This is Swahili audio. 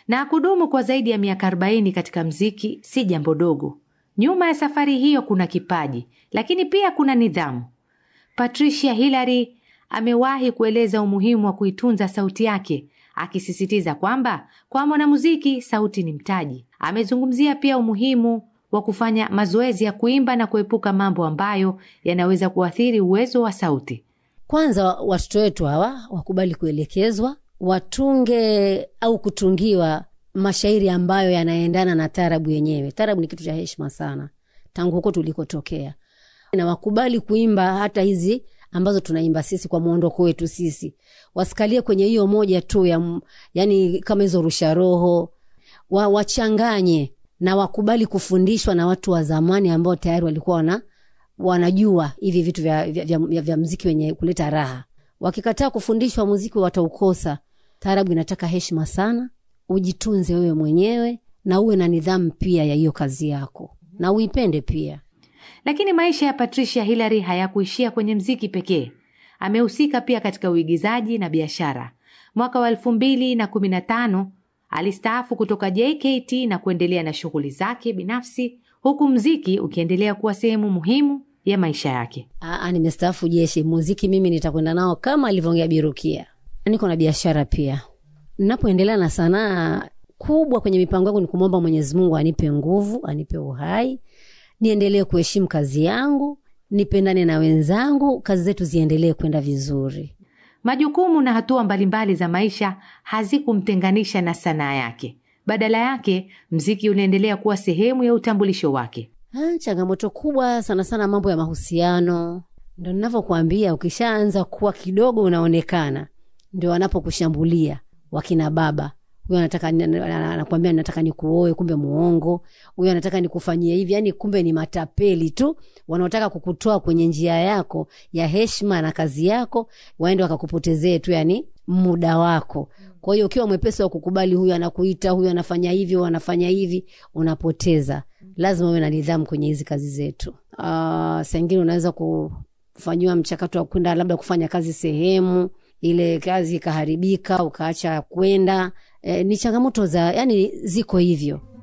na kudumu kwa zaidi ya miaka 40 katika mziki si jambo dogo. Nyuma ya safari hiyo kuna kipaji, lakini pia kuna nidhamu. Patricia Hillary amewahi kueleza umuhimu wa kuitunza sauti yake, akisisitiza kwamba kwa mwanamuziki sauti ni mtaji. Amezungumzia pia umuhimu wa kufanya mazoezi ya kuimba na kuepuka mambo ambayo yanaweza kuathiri uwezo wa sauti. Kwanza watoto wetu hawa wakubali kuelekezwa, watunge au kutungiwa mashairi ambayo yanaendana na tarabu yenyewe. Tarabu ni kitu cha heshima sana tangu huko tulikotokea, na wakubali kuimba hata hizi ambazo tunaimba sisi kwa mwondoko wetu sisi, wasikalie kwenye hiyo moja tu ya, yani kama hizo rusha roho wa, wachanganye na wakubali kufundishwa na watu wa zamani ambao tayari walikuwa wana, wanajua hivi vitu vya, vya, vya, vya, vya mziki wenye kuleta raha. Wakikataa kufundishwa muziki wataukosa. Taarabu inataka heshima sana, ujitunze wewe mwenyewe na uwe na nidhamu pia ya hiyo kazi yako na uipende pia. Lakini maisha ya Patricia Hillary hayakuishia kwenye mziki pekee. Amehusika pia katika uigizaji na biashara. Mwaka wa elfu mbili na kumi na tano alistaafu kutoka JKT na kuendelea na shughuli zake binafsi, huku mziki ukiendelea kuwa sehemu muhimu ya maisha yake. Aa, nimestaafu jeshi. Muziki mimi nitakwenda nao kama alivyoongea Birukia. Niko na biashara pia. Napoendelea na sanaa kubwa kwenye mipango yangu ni kumwomba Mwenyezi Mungu anipe nguvu, anipe uhai, niendelee kuheshimu kazi yangu, nipendane na wenzangu, kazi zetu ziendelee kwenda vizuri. Majukumu na hatua mbalimbali za maisha hazikumtenganisha na sanaa yake. Badala yake, mziki unaendelea kuwa sehemu ya utambulisho wake. Ha, changamoto kubwa sana sana mambo ya mahusiano. Ndo ninavyokuambia, ukishaanza kuwa kidogo unaonekana, ndio wanapokushambulia wakina baba. Huyo anataka anakwambia nataka nikuoe, kumbe muongo. Huyo anataka nikufanyie hivi, yani kumbe ni matapeli tu wanaotaka kukutoa kwenye njia yako ya heshima na kazi yako, waende wakakupotezee tu yani muda wako. Kwa hiyo ukiwa mwepesi wa kukubali, huyu anakuita, huyu anafanya hivi, huyu anafanya hivi, unapoteza. Lazima uwe na nidhamu kwenye hizi kazi zetu. Uh, saa ingine unaweza kufanyiwa mchakato wa kwenda labda kufanya kazi sehemu ile kazi ikaharibika, ukaacha kwenda. E, ni changamoto za yani, ziko hivyo.